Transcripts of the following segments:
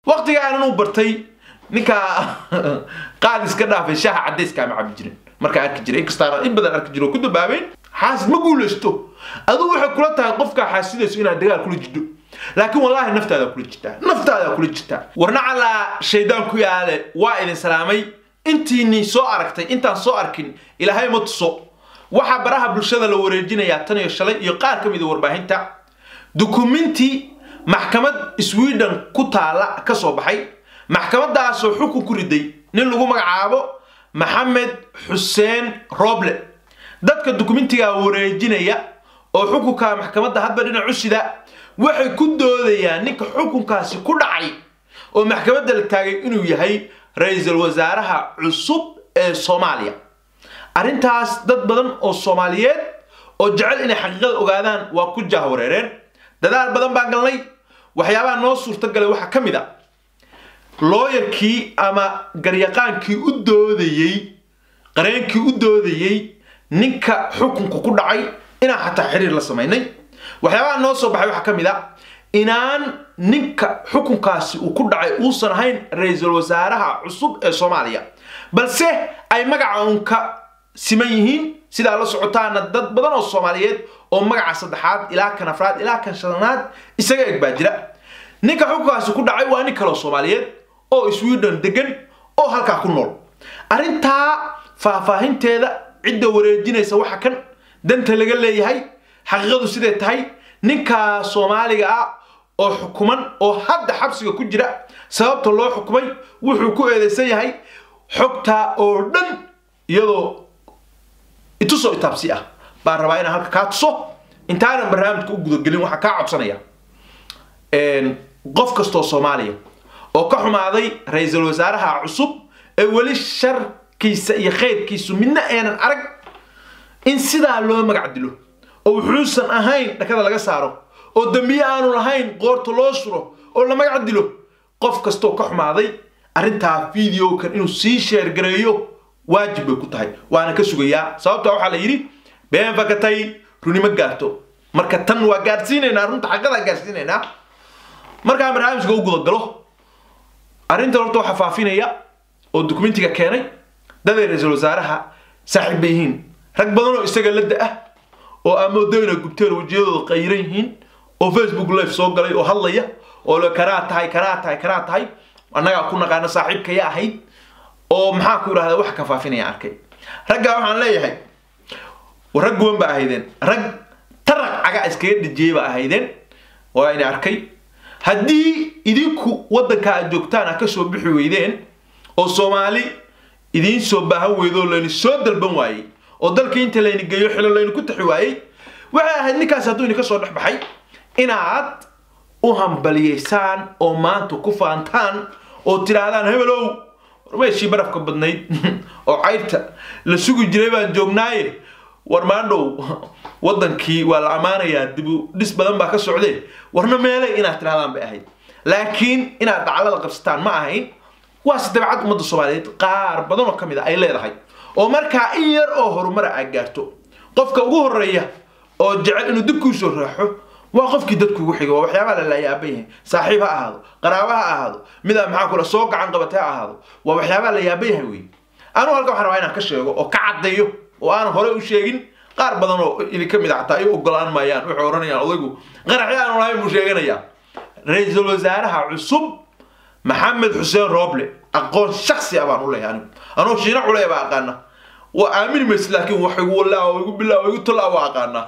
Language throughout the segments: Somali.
waqtiga aanan u bartay ninkaa qaad iska dhaafay shaaha cadayska ama cabi jirin markaa arki jiray inkastaana in badan arki jiro oo ku dabaabeyn xaasid ma guulaysto adigu waxay kula tahay qofkaa xaasidayso inaad dagaal kula jidho laakiin wallaahi naftaada kula jirtaa naftaada kula jirtaa warna calaa shaydaan ku yaale waa idin salaamay intiinii soo aragtay intaan soo arkin ilaahay ma tuso waxaa baraha bulshada la wareejinayaa tan iyo shalay iyo qaar ka mid a warbaahinta dukuminti maxkamad sweden ku taala ka soo baxay maxkamadaasoo xukun ku riday nin lagu magacaabo maxamed xuseen roble dadka dukumentigaa wareejinaya oo xukunka maxkamadda hadba dhinacu sida waxay ku doodayaan ninka xukunkaasi ku dhacay oo maxkamadda la taagay inuu yahay ra-iisul wasaaraha cusub ee soomaaliya arrintaas dad badan oo soomaaliyeed oo jecel inay xaqiiqada ogaadaan waa ku jahwareereen dadaal badan baan galnay waxyaabaha noo suurtagalay waxaa ka mid a looyarkii ama garyaqaankii u doodayey qareenkii u doodayey ninka xukunka ku dhacay inaan xataa xiriir la samaynay waxyaabaha noo soo baxay waxaa ka mid a inaan ninka xukunkaasi uu ku dhacay uusan ahayn ra-iisul wasaaraha cusub ee soomaaliya balse ay magaca uun ka siman yihiin sidaa la socotaana dad badan oo soomaaliyeed oo magaca saddexaad ilaa kan afraad ilaa kan shanaad isaga eg baa jira ninka xukunkaasi ku dhacay waa nin kaloo soomaaliyeed oo sweden degan oo halkaa ku nool arrintaa faahfaahinteeda cidda wareejinaysa waxa kan danta laga leeyahay xaqiiqadu siday tahay ninkaa soomaaliga ah oo xukuman oo hadda xabsiga ku jira sababta loo xukumay wuxuu ku eedeysan yahay xogtaa oo dhan iyadoo itusoo itaabsi ah baan rabaa inaan halka kaa tuso intaanan barnaamijka u gudagelin waxaa kaa codsanaya qof kastoo soomaaliya oo ka xumaaday ra-iisul wasaaraha cusub ee weli sharkiisa iyo khayrkiisu midna aanan arag in sidaa loo magac dilo oo wuxuusan ahayn dhakada laga saaro oo dambiye aanu lahayn qoorta loo suro oo la magac dilo qof kastoo ka xumaaday arrintaa videokan inuu sii sheergareeyo waajib bay ku tahay waana ka sugayaa sababta waxaa la yidhi been fakatay runimo gaarto marka tan waa gaadhsiinaynaa runta xaqadaa gaadhsiinaynaa markaan barnaamijka u gudagalo arrintan horta waxaa faafinaya oo dukumentiga keenay daday ra-iisul wasaaraha saaxiib bay yihiin rag badan oo isaga la da-ah oo amoodo inay gubteen wejiyadooda qayran yihiin oo facebook live soo galay oo hadlaya oo le kanaa tahay kanaa tahay kanaa tahay annagaa ku naqaana saaxiibkaya ahayd oo maxaa ku idhahda wax ka faafinaya arkay raggaa waxaan leeyahay rag guban ba ahaydeen rag taraq caga iskaga dhijiyey ba ahaydeen waa ina arkay haddii idinku waddanka aad joogtaan a ka soo bixi weydeen oo soomaali idiin soo baahan weydo oo layni soo dalban waayey oo dalkii inta layni geeyo xilo layni ku taxi waayey waxay ahayd ninkaas hadduu idinka soo dhex baxay inaad u hambaliyeysaan oo maanta ku faantaan oo tidhaahdaan hebelow meeshii barafka badnayd oo cayrta la sugi jiray baan joognaaye war maandhow waddankii waa la ammaanayaa dibu dhis badan baa ka socdee warna meelay inaad tidhahdaan bay ahayd laakiin inaad dhaclada qabsataan ma ahayn waase dabcad ummadda soomaaliyeed qaar badan oo ka mid a ay leedahay oo markaa in yar oo horumara aad gaarto qofka ugu horeeya oo jecel inuu dib kuu soo raaxo waa qofkii dadku ugu xigo waa waxyaabaha la laayaaban yahay saaxiib ha ahaado qaraaba ha ahaado midaa maxaa kula soo gacan qabatay ha ahaado waa waxyaabaha la yaaban yahay wey anugu halkan waxaan rabaa inaan ka sheego oo ka caddeeyo oo aan hore u sheegin qaar badan oo idinka mid a xataa ay ogolaan maayaan waxay odhanayaan odaygu qaraxyo aanu lahayn buu sheeganayaa ra-iisul wasaaraha cusub maxamed xuseen roble aqoon shaksi ah baan u leeyahay anigu anoo shiina culey baa aqaana waa aamini maysid laakiin wax igu walaa igu bilaa igu tolaa waa aqaanaa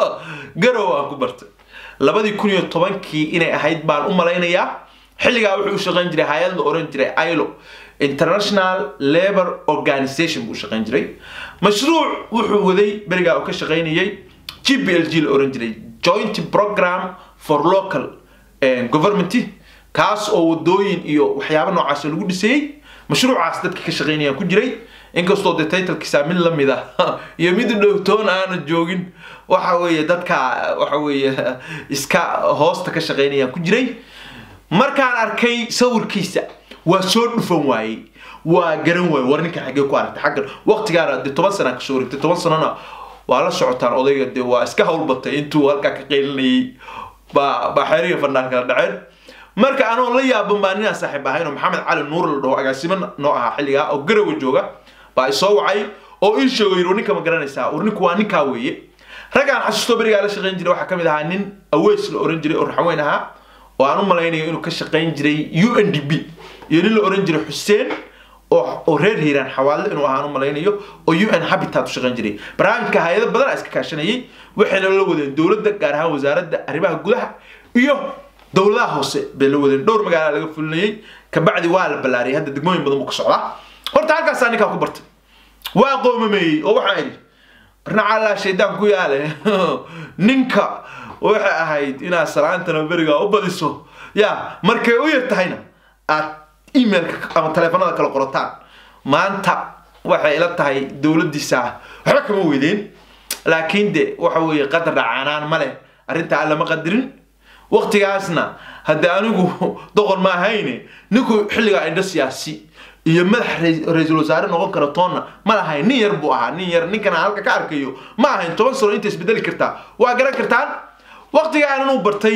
garow aan ku bartay labadii kun iyo tobankii inay ahayd baan u malaynayaa xilligaa wuxuu u shaqayn jiray hay-ad la oran jiray ilo international labor organization buu shaqayn jiray mashruuc wuxuu waday berigaa uu ka shaqaynayay g b l g la oran jiray joint program for local government kaas oo wadooyin iyo waxyaaba noocaas lagu dhisayey mashruucaas dadka ka shaqaynayaan ku jiray inkastoo dee titlkiisa mid lamid ah iyo mid dhowtoon aana joogin waxa weeye dadka waxa weeye iska hoosta ka shaqaynayaan ku jiray markaan arkay sawirkiisa waa soo dhufan waayey waa garan waaye war ninka xaggee ku aragtay xaggan waqtigaana dee toban sanaa kasoo wareegtay toban sanana waa la socotaan odayga dee waa iska howlbatay intuu halkaa ka qaylinayay baa baa xeeriga fanaanka la dhaceen marka anoo la yaaban baa ninaan saaxiib ahayn oo maxamed cali nuur la dhaho agaasimo noo ahaa xilligaa oo garawa jooga baa isoo wacay oo ii sheegay yidhi ninka ma garanaysaa war ninku waa ninkaa weeye raggaan xasuusto berigaa la shaqayn jiray waxaa ka mid ahaa nin aweys la oran jiray oo raxweyn ahaa oo aan u malaynayo inuu ka shaqayn jiray u n d b iyo nin la oran jiray xuseen oo reer hiiraan xawaallo inuu ahaan u malaynayo oo u n habitat u shaqayn jiray barnaamijka hay-ado badan iska kaashanayay waxayna la wadeen dowladda gaar ahaan wasaaradda arrimaha gudaha iyo dowladaha hoose bay la wadeen dhowr magaala laga fulinayay kabacdi waa la ballaariyay hadda degmooyin badan buu ka socdaa horta halkaasaa ninkaa ku bartay waa qoomameeyey oo waxaan idhi barnacaalaa shaydaan ku yaale ninka waxay ahayd inaad salaantana berigaa u badiso ya markay u yar tahayna aad emailka ama taleefanada kala qorataan maanta waxay ila tahay dowladdiisa waxba kama weydeen laakiin de waxa weeye qadar dhacaanaan ma leh arrintaa lama qadirin waqtigaasna haddii anigu doqon ma ahayne ninku xilligaa indho siyaasi iyo madax ra-iisul wasaare noqon kara toonna ma lahayn nin yar buu ahaa nin yar ninkan aan halka ka arkayo ma ahayn toban sano inta isbedeli kartaa waa garan kartaan waqtigaan inuu bartay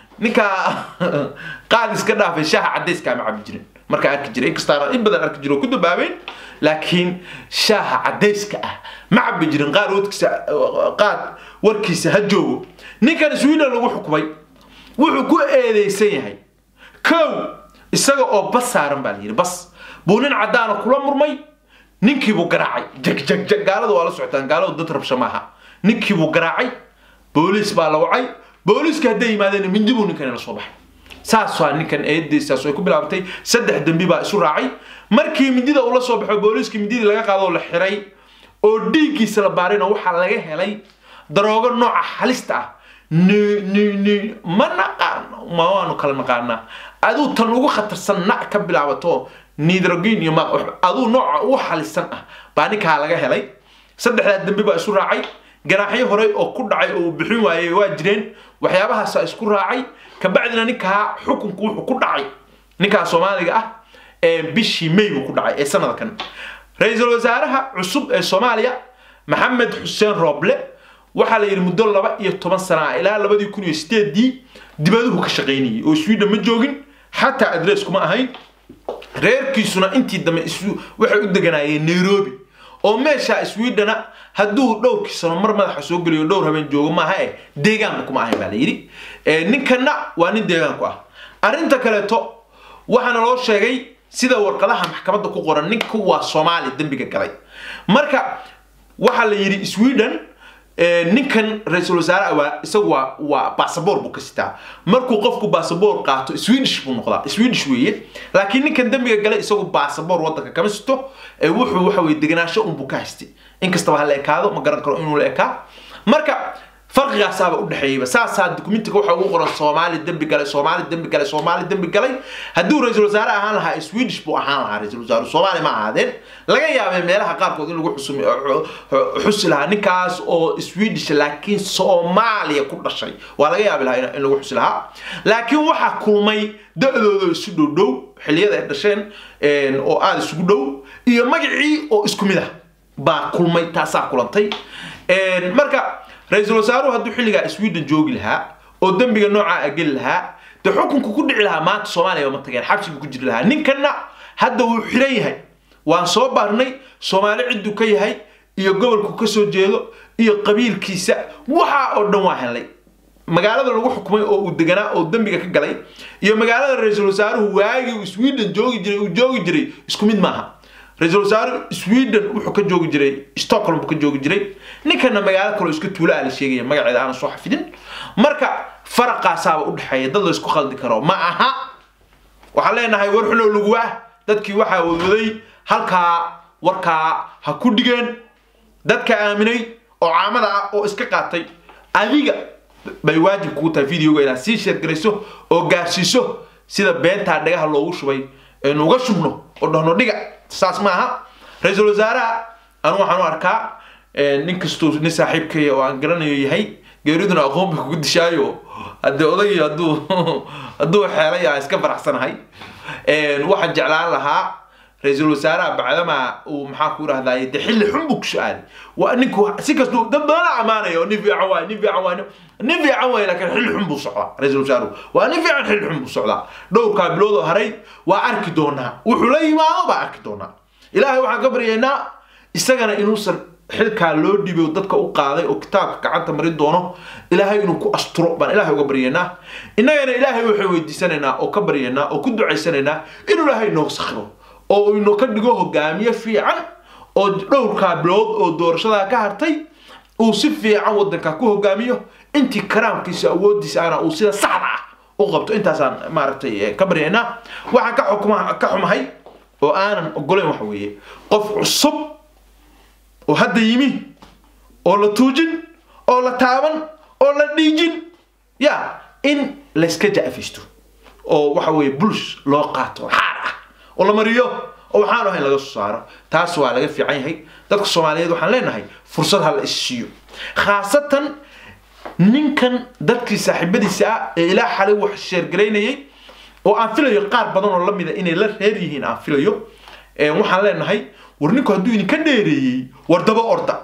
ninkaa qaad iska dhaafay shaaha cadayska ama cabi jirin markaa arki jiray inkastaan in badan arki jiro ku dabaabeyn laakiin shaaha cadayska ah ma cabi jirin qaad wadkiisa qaad warkiisa ha joogo ninkan sweden lagu xukumay wuxuu ku eedeysan yahay kow isaga oo bas saaran baa la yidhi bas buu nin caddaana kula murmay ninkiibuu garaacay jag jag jag gaalada waa la socotaan gaaladu dad rabsha maaha ninkiibuu garaacay booliis baa la wacay booliiska hadday yimaadeen mindi buu ninkan la soo baxay saas waa ninkan eedeysaas ay ku bilaabtay saddex dembi baa isu raacay markii mindida uu la soo baxo booliiska mindidii laga qaado oo la xiray oo dhiiggiisa la baarayna waxaa laga helay daroogo nooca halista ah ni ni ni ma naqaano ma waanu kala naqaanaa aduu tan ugu khatarsan na ka bilaabato nidrogin iyo ma aduu nooca ugu halisan ah baa ninkaa laga helay saddexdaa dembi baa isu raacay ganaaxyo horey oo ku dhacay oo uu bixin waayey waa jireen waxyaabahaasa isku raacay kabacdina ninkaa xukunku wuxuu ku dhacay ninkaa soomaaliga ah ee bishii may buu ku dhacay ee sanadkan ra-iisul wasaaraha cusub ee soomaaliya maxamed xuseen rooble waxaa la yidhi muddo laba iyo toban sana ah ilaa labadii kun iyo sideedii dibaduhu ka shaqaynayay oo sweden ma joogin xataa adress kuma ahayn reerkiisuna intii dambe waxay u deganaayeen nairobi oo meesha swedena hadduu dhowrkii sano mar madaxa soo geliyo dhowr habeen joogo maaha eh deegaanba kuma ahayn baa la yidhi ninkanna waa nin deegaanku ah arrinta kaleeto waxaana loo sheegay sida warqadaha maxkamadda ku qoran ninku waa soomaali dembiga galay marka waxaa la yidhi sweden ninkan ra-iisul wasaare waa isagu waa waa basaboor buu ka sitaa markuu qofku basaboor qaato swedish buu noqdaa swedish weeye laakiin ninkan dembiga gale isagu basaboor waddanka kama sito wuxuu waxa weye deganaansho unbuu ka haystay inkastaba ha la ekaado ma garan karo inuu la ekaa marka farqigaasaaba u dhexeeyaba saasaa dukumentiga waxa ugu qoran soomaali dembi galay soomaali dembi galay soomaali dembi galay hadduu ra-iisul wasaare ahaan lahaa swedish buu ahaan lahaa ra-iisul wasaare soomaali ma ahaadeen laga yaabay meelaha qaarkood in lagu xusumi xusi lahaa ninkaas oo swedish laakiin soomaaliya ku dhashay waa laga yaabi lahaa in lagu xusi lahaa laakiin waxaa kulmay da-dooda isu dhow dhow xilliyada ay dhasheen oo aada isugu dhow iyo magacii oo isku mid ah baa kulmay taasaa kulantay marka ra-iisul wasaaruhu hadduu xilligaa sweden joogi lahaa oo dembiga noocaa geli lahaa dee xukunku ku dhici lahaa maanta soomaaliya ma tageen xabsigu ku jiri lahaa ninkanna hadda wuu xiran yahay waan soo baarnay soomaali cidduu ka yahay iyo gobolku ka soo jeedo iyo qabiilkiisa waxaa oo dhan waa helnay magaalada lagu xukumay oo uu deganaa oo dembiga ka galay iyo magaalada ra-iisul wasaaruhu waagii uu sweden joogi jiray uu joogi jiray isku mid maaha ra-iisul wasaare sweden wuxuu ka joogi jiray stockholm buu ka joogi jiray ninkana magaalo kaloo iska tuula ah la sheegaya magaceeda aanan soo xafidin marka faraqaasaaba u dhexeeya dad la isku khaldi karo ma aha waxaan leenahay war xunow lagu ah dadkii waxaa wadwaday halkaa warkaa ha ku dhigeen dadka aaminay oo caamada ah oo iska qaatay adiga bay waajib kugu tahay videoga inaad sii sheergarayso oo gaarsiiso sida beentaa dhagaha loogu shubay aynu uga shubno oo dhahno dhiga saas maaha ra-iisul wasaaraha anu waxaan u arkaa nin kastuu nin saaxiibkaya oo aan garanayo yahay geeriduna aqoon bay kugu dishaayo haddii odagii hadduu hadduu xeelay aan iska faraxsanahay waxaan jeclaan lahaa ra-iisul wasaaraha bacdamaa uu maxaa ku rahdaye de xilli xun buu ku su-aalay waa ninku si kastuu dad badana ammaanaya oo nin fiican waay nin fiican waay nin fiican waay laakiin xilli xun buu socdaa ra-iisul wasaaruhu waa nin fiican xilli xun buu socdaa dhowrkaa bilood oo haray waa arki doonaa wuxuu la yimaado baa arki doonaa ilaahay waxaan ka baryaynaa isagana inuusan xilkaa loo dhibay oo dadka u qaaday oo kitaabka gacanta marin doono ilaahay inuu ku asturo baan ilaahay uga baryaynaa innagana ilaahay waxaan weydiisanaynaa oo ka baryaynaa oo ku ducaysanaynaa inuu ilaahay inoo sakhiro oo inoo ka dhigo hogaamiye fiican oo dhowrkaa bilood oo doorashadaa ka hartay uu si fiican wadanka ku hogaamiyo intii karaamkiisa awoodiisa ana uu sida saxda ah u qabto intaasaan maaragtay ka baryaynaa waxaan ka xukma ka xumahay oo aanan ogolayn waxa weeye qof cusub oo hadda yimi oo la tuujin oo la taaban oo la dhiijin ya in layska ja'fisto oo waxa weeye buls loo qaato xaar ah oo la mariyo oo waxaan ahayn laga soo saaro taas waa laga fiican yahay dadka soomaaliyeed waxaan leenahay fursad ha la isiiyo khaasatan ninkan dadkii saaxiibadiisa ah ee ilaa xalay wax sheergaraynayay oo aan filayo qaar badan oo lamida inay la reer yihiin aan filayo waxaan leenahay war ninku hadduu idinka dheereeyey war daba orda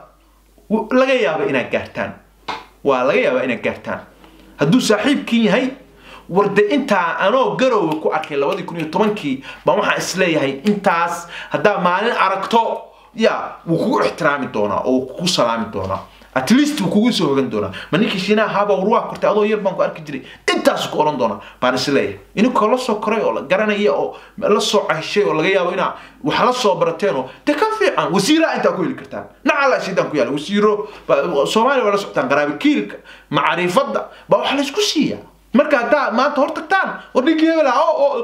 laga yaaba inaad gaartaan waa laga yaabaa inaad gaartaan hadduu saaxiibkiin yahay war de intaa anoo garowe ku arkay labadii kun iyo tobankii baan waxaan isleeyahay intaas haddaa maalin aragto ya wuu kugu ixtiraami doonaa oo wuu kugu salaami doonaa at least wuu kugu soo hogan doonaa ma ninkii shiinaha haaba war waa kortay adoo yar baan ku arki jiray intaasu ku odhan doonaa baan isleeyahay ininkoo la soo koray oo la garanaya oo la soo cahshay oo laga yaabo inaa wax la soo barateen oo de ka fiican wasiiraha intaa ku heli kartaan nacala sidaan ku yaala wasiiro soomaaliya waa la socotaan qaraabikiilka macriifadda baa wax laysku siiyaa marka haddaa maanta hor tagtaan war ninkii hebel ah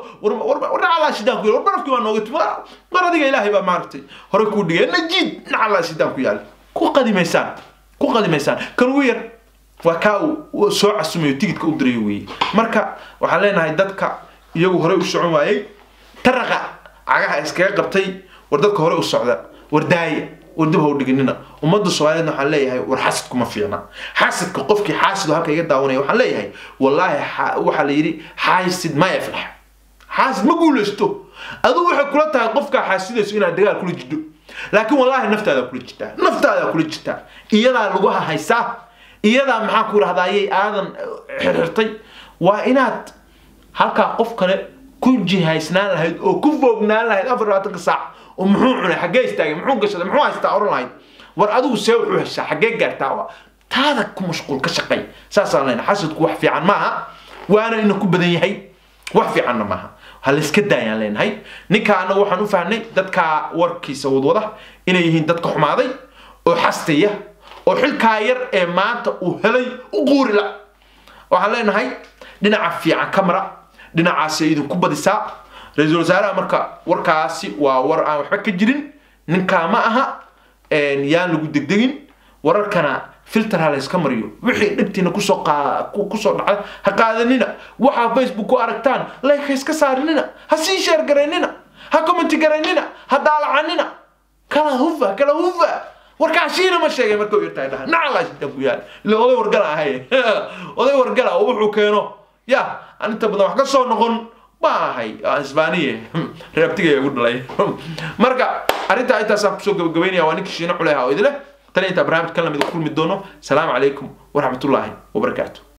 war nacalaa sidaan ku yaal war barafkii waa nooga timi war adiga ilaahay baa maaragtay hore kuu dhigay najiid nacalaa sidaan ku yaal ku qadimaysaan ku qadimaysaan kan ugu yar waa kaa uu soo casumayo tigidka u dirayo weeye marka waxaan leenahay dadka iyagu horey u socon waayey taraqa cagaha iskaga qabtay war dadka hore u socda war daaya war dib ha u dhiginina ummadda soomaaliyeedna waxaan leeyahay war xasidku ma fiicna xasidka qofkii xaasid halka iga daawanaya waxaan leeyahay wallaahi waxaa la yidhi xaasid ma yaflax xaasid ma guulaysto adigu waxay kula tahay qofkaa xaasidayso inaad dagaal kula jidho laakiin wallaahi naftaada kula jirtaa naftaada kula jirtaa iyadaa lagu haysaa iyadaa maxaa ku idhahdayay aadan xirxirtay waa inaad halkaa qof kale ku jihaysnaan lahayd oo ku foognaan lahayd afar labaatanka saac oo muxuu cunay xaggee istaagay muxuu gashaday muxuu haystaa oran lahayd war adigu see wuxuu heshaa xaggee gaartaa taada ku mashquul ka shaqay saasaan leenahay xasadku wax fiican maaha waana ina ku badan yahay wax fiicanna maaha ha layska daayaan leenahay ninka anagu waxaan u fahnay dadka warkiisa wadwada inay yihiin dadka xumaaday oo xastaya oo xilkaa yar ee maanta uu helay u quurila waxaan leenahay dhinaca fiican ka mara dhinacaasay idinku badisaa ra-iisul wasaaraha marka warkaasi waa war aan waxba ka jirin ninkaa ma aha yaan lagu degdegin wararkana filter ha layska mariyo wixii dhibtiina kusoo kusoo dhacda ha qaadanina waxaa facebook ku aragtaan like ha iska saarinina ha sii sheer garaynina ha commenti garaynina ha daalacanina kala hufa kala hufa warkaashiina ma sheegay marka u yartahay dhaha nacalaashidan ku yaal ila oday wargala ahay oday wargala oo wuxuu keeno ya aan inta badan wax ka soo noqon baa ahay isbaaniye reabtigaya ugu dhalay marka arrintaa intaasaan kusoo gabagabaynaya waa ninkii shiino culeha oo idile tani intaa barnaamij kan lamid kulmi doono salaamu calaykum waraxmatullaahi wabarakaatu